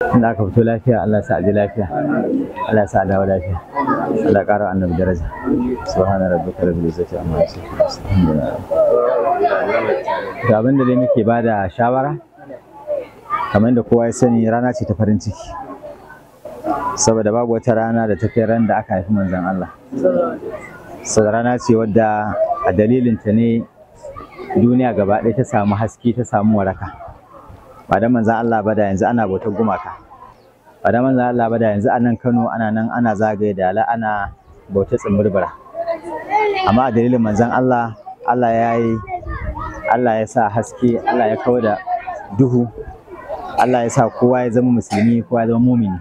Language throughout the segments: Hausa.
inda aka fito lafiya Allah ya sa aji lafiya Allah ya sa a dawo lafiya Allah ya ƙara annabi daraja subhana rabbika rabbil izzati amma yasifun alhamdulillah ga abin da dai muke bada shawara kamar da kowa ya sani rana ce ta farin ciki saboda babu wata rana da ta kai ran da aka haifi manzon Allah sau rana ce wadda a dalilinta ne duniya gaba ɗaya ta samu haske ta samu waraka ba da manzan Allah ba da yanzu ana bautar gumaka ba da manzan Allah ba da yanzu a nan Kano ana nan ana zagaye da ala ana bautar tsimbirbira amma a dalilin manzan Allah Allah ya yi Allah ya sa haske Allah ya kawo da duhu Allah ya sa kowa ya zama musulmi kowa ya zama mumini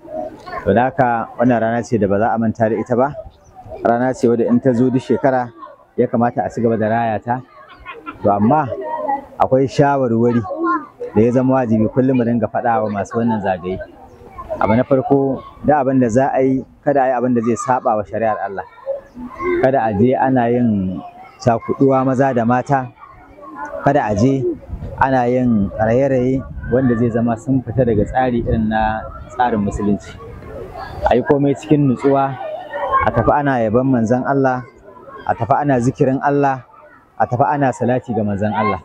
to da haka wannan rana ce da ba za a manta da ita ba rana ce wadda in ta zo duk shekara ya kamata a ci gaba da raya ta to amma akwai shawarwari da ya zama wajibi kullum mu dinga faɗa wa masu wannan zagaye abu na farko da abin da za a yi kada a yi abin da zai saba wa shari'ar Allah kada a je ana yin cakuduwa maza da mata kada a je ana yin raye-raye wanda zai zama sun fita daga tsari irin na tsarin musulunci a yi komai cikin nutsuwa a tafi ana yaban manzon Allah a tafi ana zikirin Allah a tafi ana salati ga manzon Allah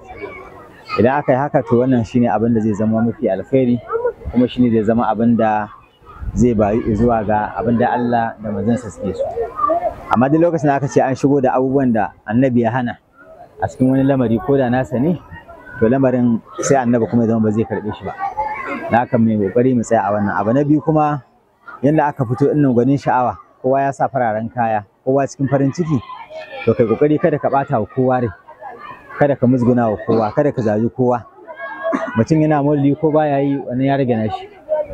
idan aka yi haka to wannan shine abin da zai zama mafi alkhairi kuma shine zai zama abin da zai bayu zuwa ga abin da Allah da manzansa suke so amma duk lokacin da aka ce an shigo da abubuwan da annabi ya hana a cikin wani lamari ko da nasa ne to lamarin sai annabi kuma ya zama ba zai karɓe shi ba da haka mai kokari mu tsaya a wannan abu na biyu kuma yanda aka fito ɗin gwanin sha'awa kowa ya sa fararen kaya kowa cikin farin ciki to kai kokari kada ka ɓata wa kowa rai kada ka musguna wa kowa kada ka zaji kowa mutum yana mulli ko baya yi wani ya rage nashi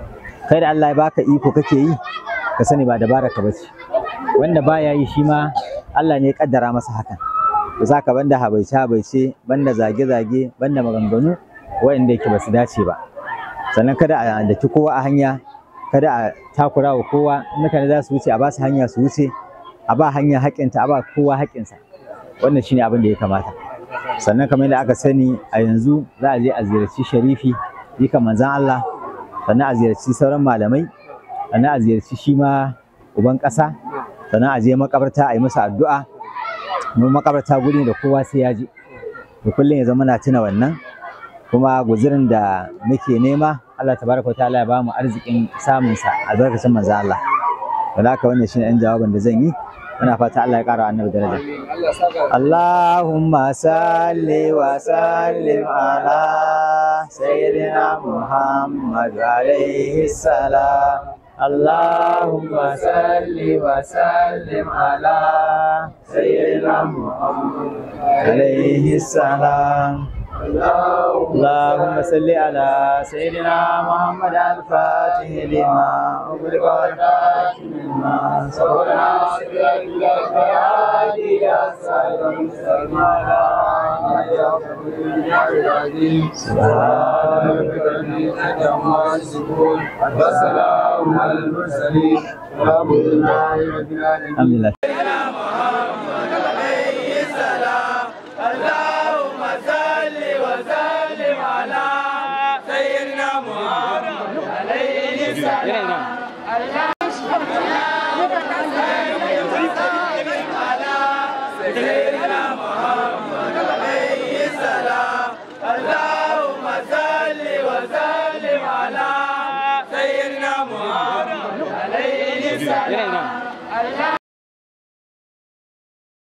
kai da Allah ya baka iko kake yi ka sani ba dabara ka bace wanda baya yi shi ma Allah ne ya kaddara masa hakan to saka banda habaice habaice banda zage zage banda maganganu wanda yake basu dace ba sannan kada a daki kowa a hanya kada a takura wa kowa mutane za su wuce a ba su hanya su wuce a ba hanya haƙƙinta a ba kowa haƙƙinsa wannan shine abin da ya kamata sannan kamar yadda aka sani a yanzu za a je a ziyarci sharifi jikan manzan Allah sannan a ziyarci sauran malamai sannan a ziyarci shi ma uban ƙasa sannan a je makabarta a yi masa addu'a mu makabarta guri da kowa sai ya je to kullum ya zama na tuna wannan kuma guzurin da muke nema Allah tabaraka ta'ala ya ba mu arzikin samun sa albarkacin manzan Allah da haka wannan shine ɗan jawabin da zan yi muna fata Allah ya ƙara annabi daraja Allahumma salli wa sallim ala sayyidina Muhammad alaihi salam Allahumma salli wa sallim ala sayyidina Muhammad alaihi salam اللهم صل على سيدنا محمد الفاتح لما أغلق والفاتح لما سبقنا وسلام على المرسلين والحمد لله رب العالمين الحمد لله اللهم صل وسلم على سيدنا محمد عليه السلام سيدنا محمد عليه السلام اللهم صل وسلم على سيدنا محمد عليه السلام